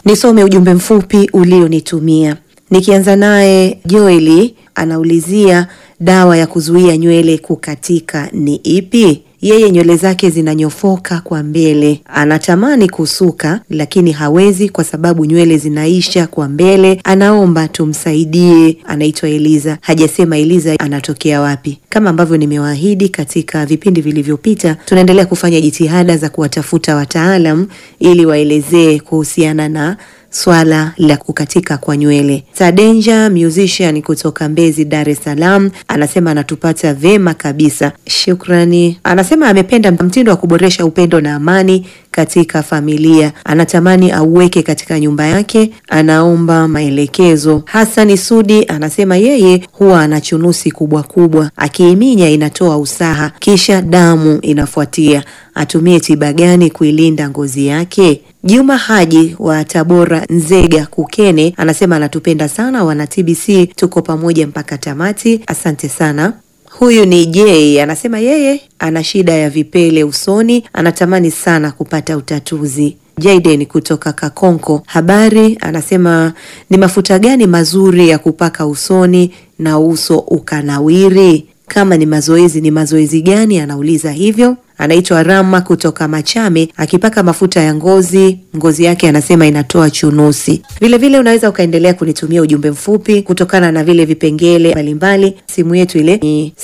Nisome ujumbe mfupi ulionitumia. Nikianza naye Joeli anaulizia dawa ya kuzuia nywele kukatika ni ipi? Yeye nywele zake zinanyofoka kwa mbele, anatamani kusuka lakini hawezi kwa sababu nywele zinaisha kwa mbele. Anaomba tumsaidie. Anaitwa Eliza, hajasema Eliza anatokea wapi. Kama ambavyo nimewaahidi katika vipindi vilivyopita, tunaendelea kufanya jitihada za kuwatafuta wataalam ili waelezee kuhusiana na swala la kukatika kwa nywele. Sadenja musician kutoka Mbezi, Dar es Salaam, anasema anatupata vema kabisa, shukrani. Anasema amependa mtindo wa kuboresha upendo na amani katika familia, anatamani auweke katika nyumba yake, anaomba maelekezo. Hasani Sudi anasema yeye huwa ana chunusi kubwa kubwa, akiiminya inatoa usaha, kisha damu inafuatia. Atumie tiba gani kuilinda ngozi yake? Juma Haji wa Tabora, Nzega, Kukene anasema anatupenda sana wana TBC, tuko pamoja mpaka tamati. Asante sana. Huyu ni J anasema yeye ana shida ya vipele usoni, anatamani sana kupata utatuzi. Jaden kutoka Kakonko habari anasema ni mafuta gani mazuri ya kupaka usoni na uso ukanawiri? Kama ni mazoezi, ni mazoezi gani? Anauliza hivyo. Anaitwa Rama kutoka Machame, akipaka mafuta ya ngozi, ngozi yake anasema inatoa chunusi. Vilevile unaweza ukaendelea kunitumia ujumbe mfupi kutokana na vile vipengele mbalimbali. Simu yetu ile ni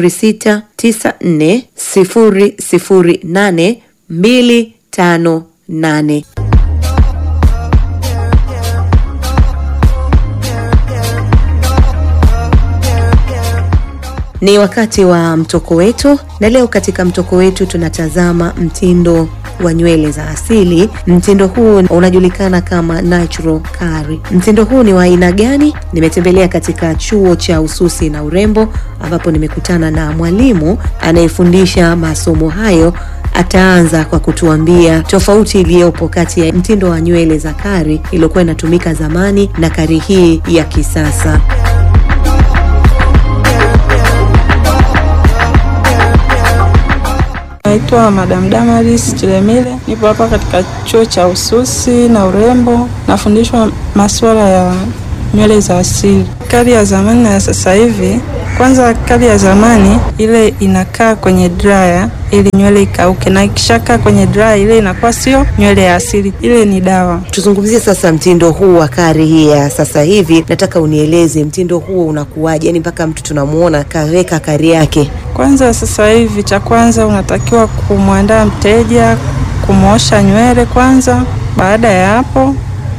0694008258. Ni wakati wa mtoko wetu, na leo katika mtoko wetu tunatazama mtindo wa nywele za asili. Mtindo huu unajulikana kama natural curly. Mtindo huu ni wa aina gani? Nimetembelea katika chuo cha ususi na urembo, ambapo nimekutana na mwalimu anayefundisha masomo hayo. Ataanza kwa kutuambia tofauti iliyopo kati ya mtindo wa nywele za kari iliyokuwa inatumika zamani na kari hii ya kisasa. Naitwa Madam Damaris Chilemile, nipo hapa katika chuo cha ususi na urembo, nafundishwa masuala ya nywele za asili. Kali ya zamani na ya sasa hivi, kwanza kali ya zamani ile inakaa kwenye dryer ili nywele ikauke, na ikishakaa kwenye dryer ile inakuwa sio nywele ya asili, ile ni dawa. Tuzungumzie sasa mtindo huu wa kari hii ya sasa hivi. Nataka unieleze mtindo huo unakuwaje, yani mpaka mtu tunamuona kaweka kari yake. Kwanza sasa hivi, cha kwanza unatakiwa kumwandaa mteja, kumwosha nywele kwanza. Baada ya hapo,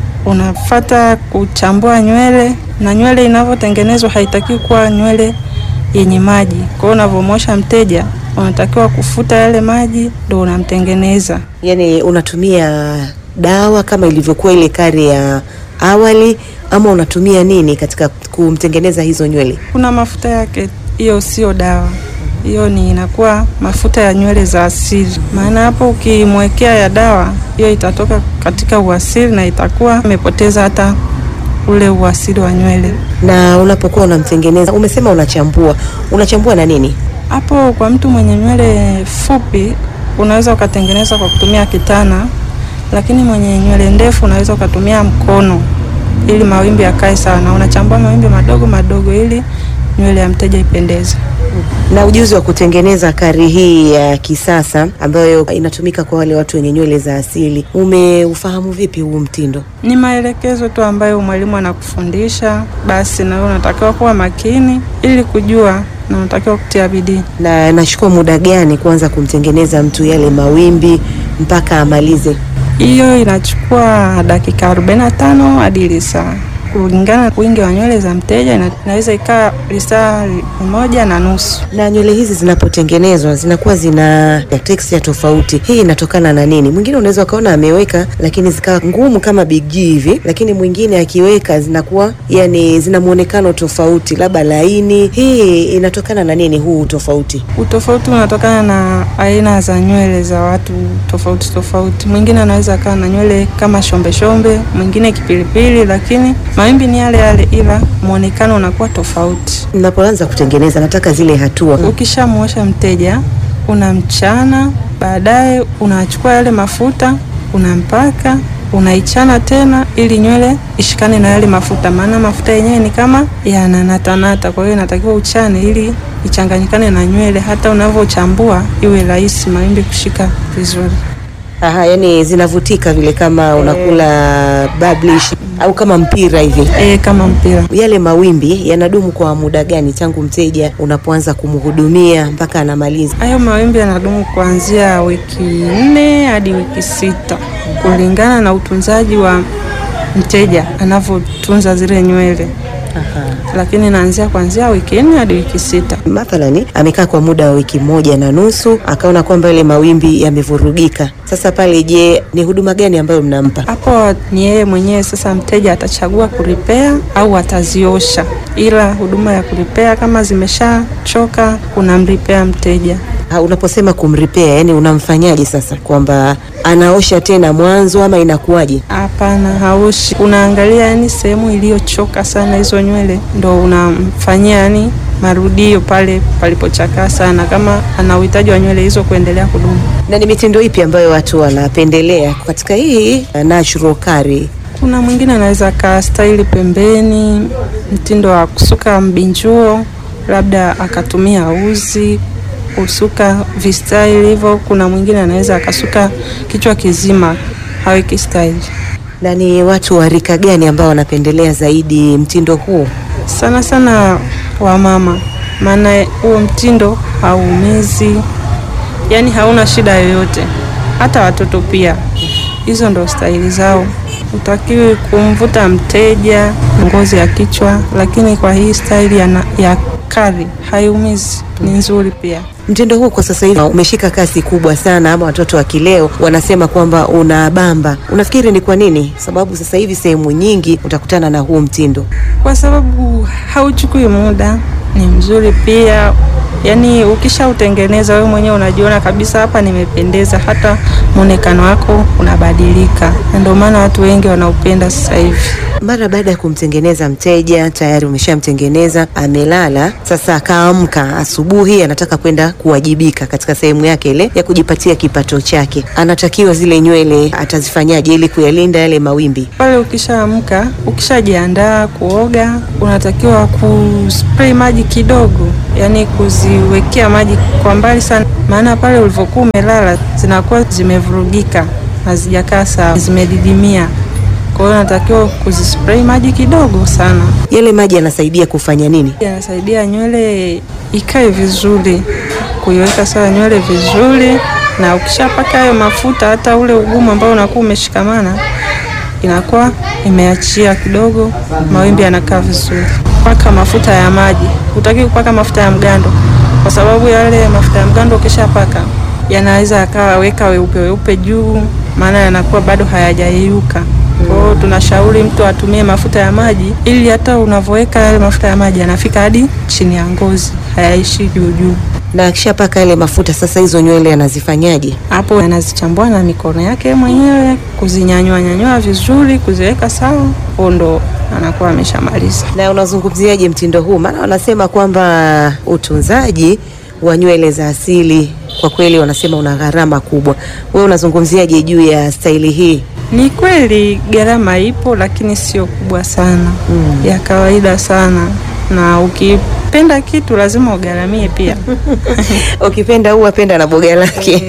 unafata kuchambua nywele, na nywele inavyotengenezwa haitakiwi kuwa nywele yenye maji. Kwa hiyo unavyomwosha mteja, unatakiwa kufuta yale maji, ndo unamtengeneza. Yani unatumia dawa kama ilivyokuwa ile kari ya awali, ama unatumia nini katika kumtengeneza hizo nywele? Kuna mafuta yake, hiyo sio dawa hiyo ni inakuwa mafuta ya nywele za asili. Maana hapo ukimwekea ya dawa, hiyo itatoka katika uasili na itakuwa imepoteza hata ule uasili wa nywele. Na unapokuwa unamtengeneza, umesema unachambua, unachambua na nini? Hapo kwa mtu mwenye nywele fupi unaweza ukatengeneza kwa kutumia kitana, lakini mwenye nywele ndefu unaweza ukatumia mkono ili mawimbi yakae sawa, na unachambua mawimbi madogo madogo ili nywele ya mteja ipendeze. Na ujuzi wa kutengeneza kari hii ya kisasa ambayo inatumika kwa wale watu wenye nywele za asili, umeufahamu vipi huu mtindo? Ni maelekezo tu ambayo mwalimu anakufundisha, basi na wewe unatakiwa kuwa makini ili kujua na unatakiwa kutia bidii. Na nachukua muda gani kuanza kumtengeneza mtu yale mawimbi mpaka amalize? Hiyo inachukua dakika 45 hadi lisaa kulingana na wingi wa nywele za mteja, ina- inaweza ikaa lisaa moja na nusu. Na nywele hizi zinapotengenezwa zinakuwa zina texture tofauti. Hii inatokana na nini? Mwingine unaweza ukaona ameweka lakini zikawa ngumu kama Big G hivi, lakini mwingine akiweka zinakuwa yani zina muonekano tofauti, labda laini. Hii inatokana na nini huu tofauti? Utofauti unatokana na aina za nywele za watu tofauti tofauti. Mwingine anaweza akawa na nywele kama shombe shombe, mwingine kipilipili, lakini mawimbi ni yale yale, ila muonekano unakuwa tofauti. Mnapoanza kutengeneza, nataka zile hatua. Ukishamwosha mteja, unamchana, baadaye unachukua yale mafuta unampaka, unaichana tena ili nywele ishikane na yale mafuta, maana mafuta yenyewe ni kama yananatanata. Kwa hiyo inatakiwa uchane ili ichanganyikane na nywele, hata unavyochambua iwe rahisi mawimbi kushika vizuri. Aha, yani zinavutika vile kama unakula bablish au kama mpira hivi. E, kama mpira. Yale mawimbi yanadumu kwa muda gani tangu mteja unapoanza kumhudumia mpaka anamaliza? Hayo mawimbi yanadumu kuanzia wiki nne hadi wiki sita kulingana na utunzaji wa mteja anavyotunza zile nywele. Aha. Lakini naanzia kuanzia wiki nne hadi wiki sita. Mathalani amekaa kwa muda wa wiki moja na nusu akaona kwamba ile mawimbi yamevurugika. Sasa pale, je, ni huduma gani ambayo mnampa? Hapo ni yeye mwenyewe sasa, mteja atachagua kuripea au ataziosha, ila huduma ya kuripea kama zimeshachoka unamripea mteja. Ha, unaposema kumripea, yani unamfanyaje sasa, kwamba anaosha tena mwanzo ama inakuwaje? Hapana, haushi. Unaangalia yani sehemu iliyochoka sana hizo nywele, ndo unamfanyia yani marudio pale palipochakaa sana, kama ana uhitaji wa nywele hizo kuendelea kudumu. Na ni mitindo ipi ambayo watu wanapendelea katika hii uh, natural curly? Kuna mwingine anaweza aka staili pembeni, mtindo wa kusuka mbinjuo, labda akatumia uzi kusuka vistaili hivyo. Kuna mwingine anaweza akasuka kichwa kizima haweki staili. Na ni watu wa rika gani ambao wanapendelea zaidi mtindo huu? Sana sana wamama, maana huo mtindo hauumizi, yani hauna shida yoyote. Hata watoto pia, hizo ndo staili zao. Utakiwi kumvuta mteja ngozi ya kichwa, lakini kwa hii staili ya, na- ya kari haiumizi, ni nzuri pia. Mtindo huu kwa sasa hivi umeshika kasi kubwa sana, ama watoto wa kileo wanasema kwamba unabamba. Unafikiri ni kwa nini? Sababu sasa hivi sehemu nyingi utakutana na huu mtindo. kwa sababu hauchukui muda, ni mzuri pia. Yaani ukishautengeneza wewe mwenyewe unajiona kabisa, hapa nimependeza, hata mwonekano wako unabadilika, na ndio maana watu wengi wanaupenda sasa hivi. Mara baada ya kumtengeneza mteja, tayari umeshamtengeneza, amelala. Sasa akaamka asubuhi, anataka kwenda kuwajibika katika sehemu yake ile ya kujipatia kipato chake, anatakiwa zile nywele atazifanyaje ili kuyalinda yale mawimbi? Pale ukishaamka, ukishajiandaa kuoga, unatakiwa kuspray maji kidogo, yaani kuziwekea maji kwa mbali sana, maana pale ulivyokuwa umelala zinakuwa zimevurugika, hazijakaa sawa, zimedidimia. Kwa hiyo unatakiwa kuzispray maji kidogo sana, Yale maji yanasaidia kufanya nini? yanasaidia nywele ikae vizuri, kuiweka sawa nywele vizuri, na ukishapaka hayo mafuta, hata ule ugumu ambao unakuwa umeshikamana inakuwa imeachia kidogo, mawimbi yanakaa vizuri. Paka mafuta ya maji, hutaki kupaka mafuta ya mgando, kwa sababu yale mafuta ya mgando ukishapaka yanaweza yakawa weka weupe weupe juu, maana yanakuwa bado hayajayeyuka. Kwa hiyo tunashauri mtu atumie mafuta ya maji, ili hata unavyoweka yale mafuta ya maji yanafika hadi chini ya ngozi, hayaishi juu juu. Na akishapaka yale mafuta, sasa hizo nywele anazifanyaje? Hapo anazichambua na mikono yake mwenyewe, kuzinyanyua nyanyua vizuri, kuziweka sawa, huo ndo anakuwa ameshamaliza. Na unazungumziaje mtindo huu? Maana wanasema kwamba utunzaji wa nywele za asili kwa kweli wanasema una gharama kubwa. Wewe unazungumziaje juu ya staili hii? Ni kweli gharama ipo, lakini sio kubwa sana, Mm. ya kawaida sana, na ukipenda kitu lazima ugharamie pia. Ukipenda huu apenda na boga lake.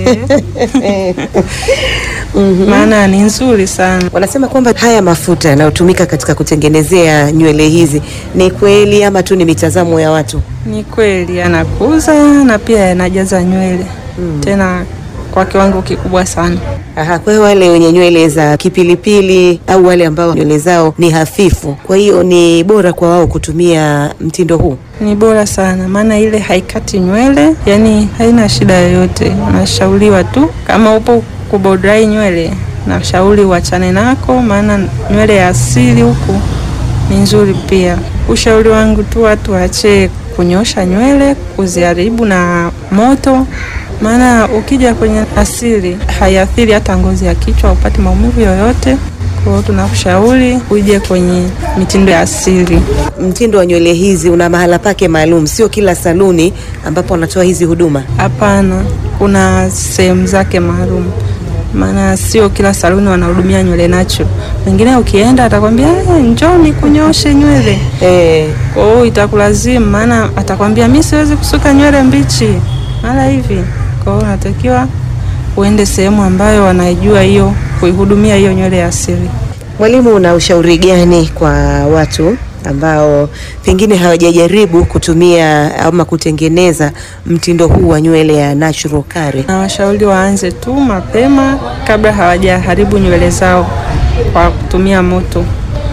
Mhm. maana ni nzuri sana. Wanasema kwamba haya mafuta yanayotumika katika kutengenezea nywele hizi ni kweli ama tu ni mitazamo ya watu? Ni kweli yanakuza na pia yanajaza nywele tena kwa kiwango kikubwa sana. Aha, kwa hiyo wale wenye nywele za kipilipili au wale ambao nywele zao ni hafifu, kwa hiyo ni bora kwa wao kutumia mtindo huu. Ni bora sana, maana ile haikati nywele, yani haina shida yoyote. Unashauriwa tu kama upo kubodrai nywele, nashauri uachane nako, maana nywele ya asili huku ni nzuri pia. Ushauri wangu tu watu waache kunyosha nywele, kuziharibu na moto, maana ukija kwenye asili haiathiri hata ngozi ya kichwa, upate maumivu yoyote. Kwa hiyo tunakushauri uje kwenye mitindo ya asili. Mtindo wa nywele hizi una mahala pake maalum, sio kila saluni ambapo wanatoa hizi huduma. Hapana, kuna sehemu zake maalum. maana sio kila saluni wanahudumia nywele natural. Wengine ukienda atakwambia eh, njoo nikunyoshe nywele. Eh, Kwa hiyo itakulazimu, maana atakwambia mi siwezi kusuka nywele mbichi mara hivi. Kwa hiyo unatakiwa uende sehemu ambayo wanaijua hiyo kuihudumia hiyo nywele ya asili. mwalimu, una ushauri gani kwa watu ambao pengine hawajajaribu kutumia ama kutengeneza mtindo huu wa nywele ya natural curly? Na washauri waanze tu mapema kabla hawajaharibu nywele zao kwa kutumia moto,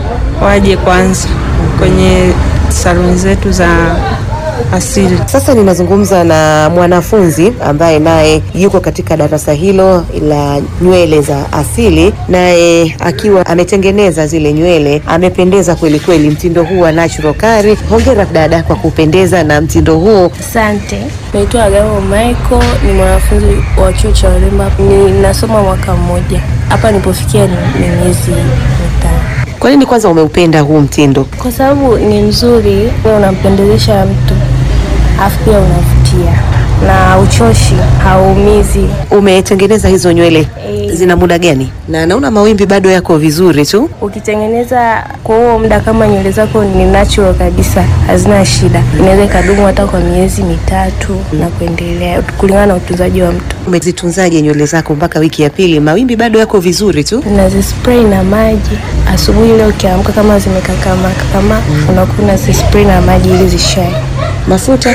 waje kwanza kwenye saluni zetu za asili. Sasa ninazungumza na mwanafunzi ambaye naye yuko katika darasa hilo la nywele za asili, naye akiwa ametengeneza zile nywele, amependeza kweli kweli, mtindo huu wa natural curly. Hongera dada kwa kupendeza na mtindo huu. Asante. Naitwa Agamo Michael, ni mwanafunzi wa chuo cha urembo. Ninasoma mwaka mmoja. Hapa nilipofikia ni ni miezi mitano. Kwa nini kwanza umeupenda huu mtindo? Kwa sababu ni mzuri, wewe unampendezesha mtu, alafu pia unavutia na uchoshi, hauumizi. Umetengeneza hizo nywele Eh. zina muda gani? Na naona mawimbi bado yako vizuri tu. Ukitengeneza kwa huo muda, kama nywele zako ni natural kabisa, hazina shida, inaweza ikadumu hata kwa miezi mitatu na kuendelea, kulingana na utunzaji wa mtu. Umezitunzaje nywele zako mpaka wiki ya pili? Mawimbi bado yako vizuri tu. unazispray na maji asubuhi ile ukiamka, kama zimekakama kama unakuwa unazispray na maji ili zishae. Mafuta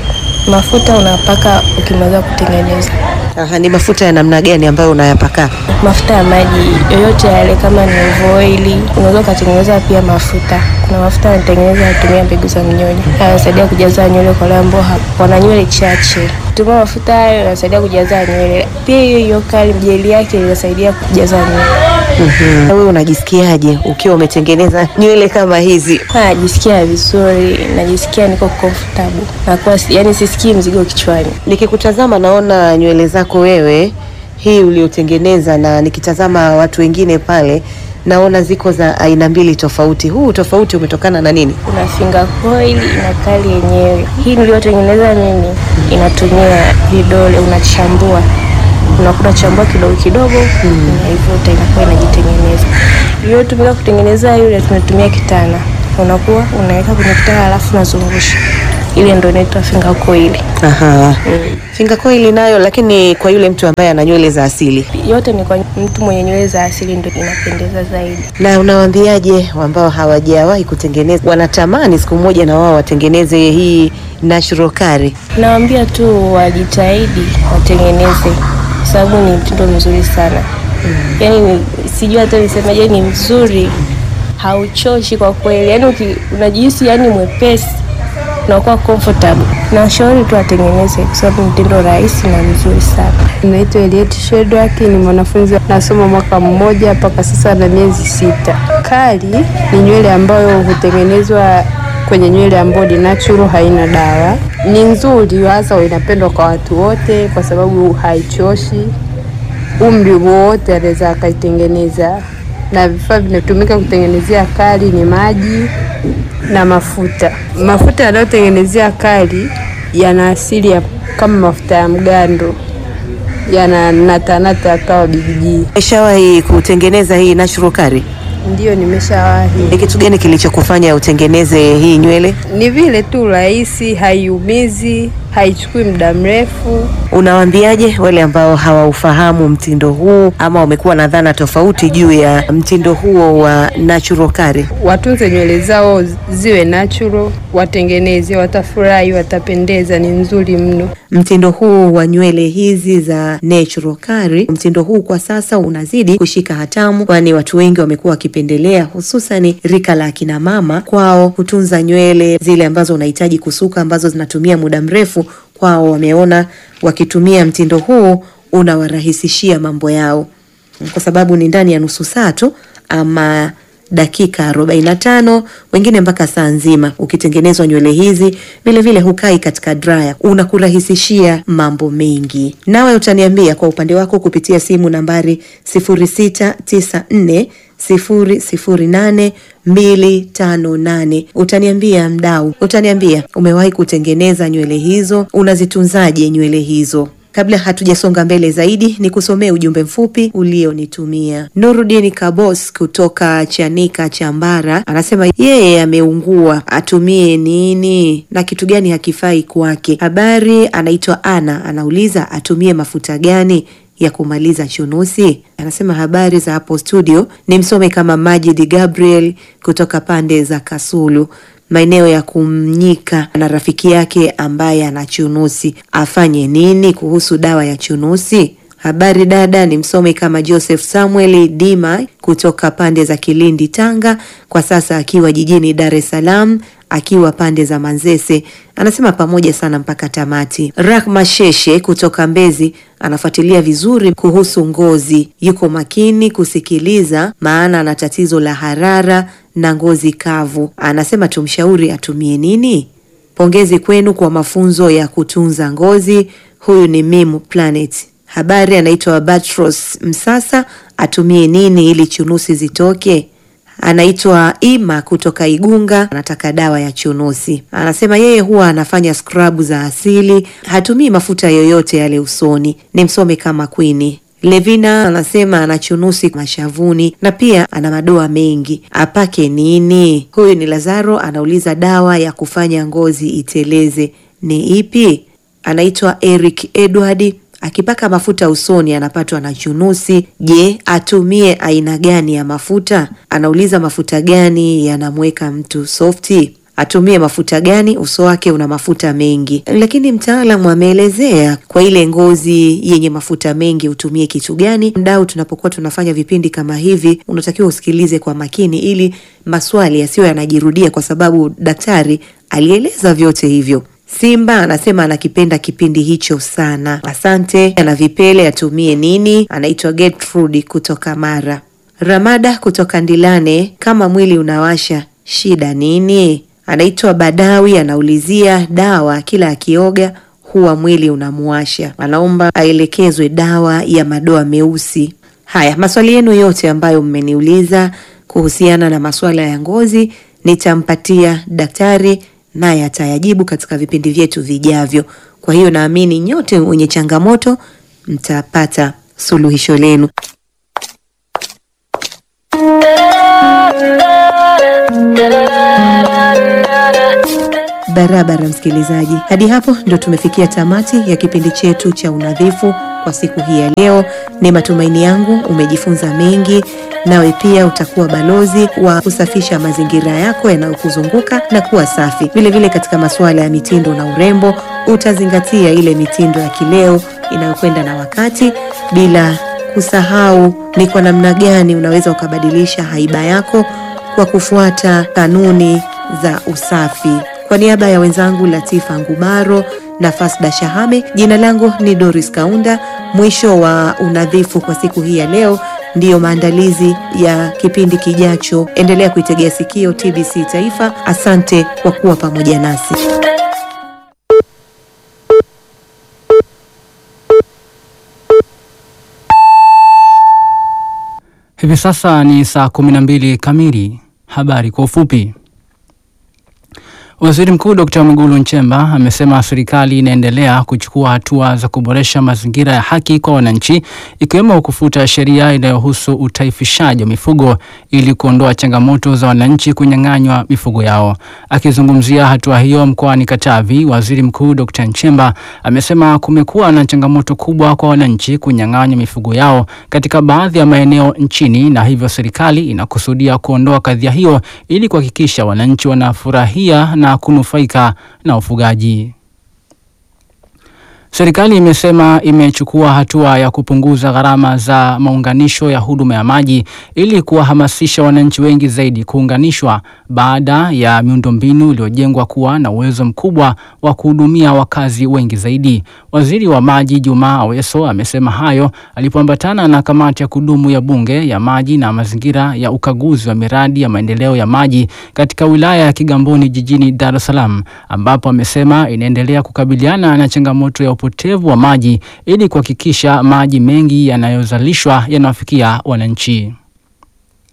Mafuta unapaka ukimaliza kutengeneza. Aha, ni mafuta ya namna gani ambayo unayapaka? Mafuta ya maji yoyote yale, kama ni oili, unaweza ukatengeneza pia mafuta. Kuna mafuta yanatengeneza kutumia mbegu za mnyonyo, yanasaidia kujaza nywele kwa wale ambao ha- wana nywele chache. Kutumia mafuta hayo yanasaidia kujaza nywele. Pia hiyo hiyo kali jeli yake inasaidia kujaza nywele. Mhm. Wewe unajisikiaje ukiwa umetengeneza nywele kama hizi? Najisikia vizuri, najisikia niko comfortable, nakuwa si- yani sisikii mzigo kichwani. Nikikutazama naona nywele zako wewe hii uliotengeneza, na nikitazama watu wengine pale naona ziko za aina mbili tofauti. Huu tofauti umetokana na nini? Kuna finger coil na kali yenyewe. Hii niliyotengeneza mimi inatumia vidole, unachambua unakuta chambua kidogo kidogo, unaivuta inakuwa inajitengeneza. Iliyotumika kutengeneza yule tunatumia kitana, unakuwa unaweka kwenye kitana alafu unazungusha, ile ndio inaitwa finger coil. Aha. Finger coil nayo, lakini kwa yule mtu ambaye ana nywele za asili. Yote ni kwa mtu mwenye nywele za asili, ndio inapendeza zaidi. Na unawaambiaje ambao hawajawahi kutengeneza, wanatamani siku moja na wao watengeneze hii natural curly? Nawaambia tu wajitahidi watengeneze, kwa sababu ni mtindo mzuri sana. Yaani ni, sijui hata nisemeje, ni mzuri, hauchoshi kwa kweli. Yaani uki- unajihisi yani mwepesi, unakuwa comfortable. Nashauri tu watengeneze, kwa sababu ni mtindo rahisi na mzuri sana. Naitwa Eliet Shedrack, ni mwanafunzi nasoma mwaka mmoja mpaka sasa na miezi sita. Kali ni nywele ambayo hutengenezwa kwenye nywele ambayo ni natural, haina dawa. Ni nzuri, hasa inapendwa kwa watu wote kwa sababu haichoshi. Umri wowote anaweza akaitengeneza, na vifaa vinatumika kutengenezea kali ni maji na mafuta. Mafuta yanayotengenezea kali yana asili ya kama mafuta ya mgando yana natanata kawa bigijii. Umeshawahi kutengeneza hii natural curly? Ndiyo, nimeshawahi. Ni kitu gani kilichokufanya utengeneze hii nywele? Ni vile tu rahisi, haiumizi, haichukui muda mrefu. Unawaambiaje wale ambao hawaufahamu mtindo huu ama wamekuwa na dhana tofauti juu ya mtindo huo wa natural curly? Watunze nywele zao ziwe natural, watengeneze, watafurahi, watapendeza, ni nzuri mno. Mtindo huu wa nywele hizi za natural curly, mtindo huu kwa sasa unazidi kushika hatamu, kwani watu wengi wamekuwa wakipendelea, hususani rika la akina mama, kwao kutunza nywele zile ambazo unahitaji kusuka, ambazo zinatumia muda mrefu. Kwao wameona wakitumia mtindo huu unawarahisishia mambo yao, kwa sababu ni ndani ya nusu saa tu ama dakika 45 wengine mpaka saa nzima. Ukitengenezwa nywele hizi vilevile hukai katika dryer, unakurahisishia mambo mengi. Nawe utaniambia kwa upande wako kupitia simu nambari 0694 008 258. Utaniambia mdau, utaniambia umewahi kutengeneza nywele hizo, unazitunzaje nywele hizo? Kabla hatujasonga mbele zaidi, ni kusomea ujumbe mfupi ulionitumia. Nurudin Kabos kutoka Chanika Chambara anasema yeye ameungua, atumie nini na kitu gani hakifai kwake. Habari, anaitwa Ana, anauliza atumie mafuta gani ya kumaliza chunusi. Anasema habari za hapo studio, ni msome kama Majid Gabriel kutoka pande za Kasulu maeneo ya kumnyika na rafiki yake ambaye ana chunusi, afanye nini kuhusu dawa ya chunusi? Habari dada, ni msome kama Joseph Samuel Dima kutoka pande za Kilindi, Tanga, kwa sasa akiwa jijini Dar es Salaam akiwa pande za Manzese. Anasema pamoja sana mpaka tamati. Rahma Sheshe kutoka Mbezi anafuatilia vizuri kuhusu ngozi, yuko makini kusikiliza, maana ana tatizo la harara na ngozi kavu. Anasema tumshauri atumie nini? Pongezi kwenu kwa mafunzo ya kutunza ngozi. Huyu ni Mimu Planet. Habari, anaitwa Batros Msasa, atumie nini ili chunusi zitoke? Anaitwa Ima kutoka Igunga, anataka dawa ya chunusi. Anasema yeye huwa anafanya skrabu za asili, hatumii mafuta yoyote yale usoni. Ni msome kama Kwini. Levina anasema ana chunusi mashavuni na pia ana madoa mengi, apake nini? Huyu ni Lazaro, anauliza dawa ya kufanya ngozi iteleze ni ipi? Anaitwa Eric Edward akipaka mafuta usoni anapatwa na chunusi. Je, atumie aina gani ya mafuta? Anauliza mafuta gani yanamweka mtu softi? Atumie mafuta gani? Uso wake una mafuta mengi, lakini mtaalamu ameelezea kwa ile ngozi yenye mafuta mengi utumie kitu gani. Mdau, tunapokuwa tunafanya vipindi kama hivi, unatakiwa usikilize kwa makini ili maswali yasiyo yanajirudia, kwa sababu daktari alieleza vyote hivyo. Simba anasema anakipenda kipindi hicho sana, asante. Ana vipele atumie nini? Anaitwa Gertrude kutoka Mara. Ramada kutoka Ndilane, kama mwili unawasha shida nini? Anaitwa Badawi, anaulizia dawa, kila akioga huwa mwili unamuwasha, anaomba aelekezwe dawa ya madoa meusi. Haya, maswali yenu yote ambayo mmeniuliza kuhusiana na masuala ya ngozi nitampatia daktari naye atayajibu katika vipindi vyetu vijavyo. Kwa hiyo naamini nyote wenye changamoto mtapata suluhisho lenu. Barabara msikilizaji, hadi hapo ndo tumefikia tamati ya kipindi chetu cha unadhifu kwa siku hii ya leo. Ni matumaini yangu umejifunza mengi, nawe pia utakuwa balozi wa kusafisha mazingira yako yanayokuzunguka na kuwa safi. Vilevile katika masuala ya mitindo na urembo, utazingatia ile mitindo ya kileo inayokwenda na wakati, bila kusahau ni kwa namna gani unaweza ukabadilisha haiba yako kwa kufuata kanuni za usafi. Kwa niaba ya wenzangu Latifa Ngubaro na Fasda Shahame, jina langu ni Doris Kaunda. Mwisho wa unadhifu kwa siku hii ya leo ndiyo maandalizi ya kipindi kijacho. Endelea kuitegea sikio TBC Taifa. Asante kwa kuwa pamoja nasi. Hivi sasa ni saa kumi na mbili kamili. Habari kwa ufupi. Waziri Mkuu Dkt. Mwigulu Nchemba amesema serikali inaendelea kuchukua hatua za kuboresha mazingira ya haki kwa wananchi ikiwemo kufuta sheria inayohusu utaifishaji wa mifugo ili kuondoa changamoto za wananchi kunyang'anywa mifugo yao. Akizungumzia hatua hiyo mkoani Katavi, Waziri Mkuu Dkt. Nchemba amesema kumekuwa na changamoto kubwa kwa wananchi kunyang'anywa mifugo yao katika baadhi ya maeneo nchini na hivyo serikali inakusudia kuondoa kadhia hiyo ili kuhakikisha wananchi wanafurahia na kunufaika na ufugaji. Serikali imesema imechukua hatua ya kupunguza gharama za maunganisho ya huduma ya maji ili kuwahamasisha wananchi wengi zaidi kuunganishwa baada ya miundombinu iliyojengwa kuwa na uwezo mkubwa wa kuhudumia wakazi wengi zaidi. Waziri wa Maji Juma Aweso amesema hayo alipoambatana na kamati ya kudumu ya Bunge ya maji na mazingira ya ukaguzi wa miradi ya maendeleo ya maji katika wilaya ya Kigamboni jijini Dar es Salaam, ambapo amesema inaendelea kukabiliana na changamoto ya upotevu wa maji ili kuhakikisha maji mengi yanayozalishwa yanawafikia wananchi.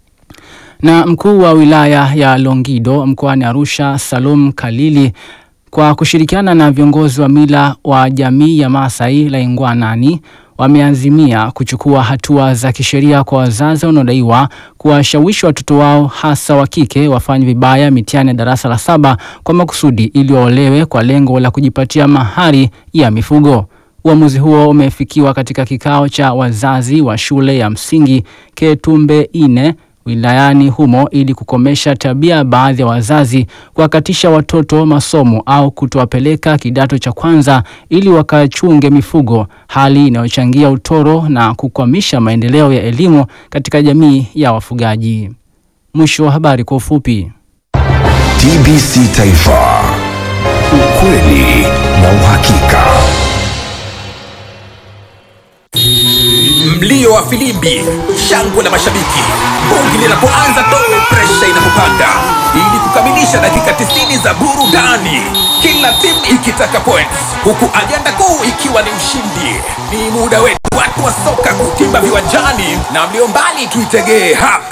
Na mkuu wa wilaya ya Longido mkoani Arusha Salum Kalili kwa kushirikiana na viongozi wa mila wa jamii ya Maasai Laingwanani wameazimia kuchukua hatua za kisheria kwa wazazi wanaodaiwa kuwashawishi watoto wao hasa wa kike wafanye vibaya mitihani ya darasa la saba kwa makusudi ili waolewe kwa lengo la kujipatia mahari ya mifugo. Uamuzi huo umefikiwa katika kikao cha wazazi wa shule ya msingi Ketumbe Ine wilayani humo ili kukomesha tabia ya baadhi ya wazazi kuwakatisha watoto masomo au kutowapeleka kidato cha kwanza ili wakachunge mifugo, hali inayochangia utoro na kukwamisha maendeleo ya elimu katika jamii ya wafugaji. Mwisho wa habari kwa ufupi. TBC Taifa, ukweli na uhakika. Mlio wa filimbi, shangwe la mashabiki, bongi linapoanza tu, presha inapopanda, ili kukamilisha dakika 90 za burudani, kila timu ikitaka points, huku ajenda kuu ikiwa ni ushindi. Ni muda wetu watu wa soka kutimba viwanjani, na mlio mbali tuitegee hapa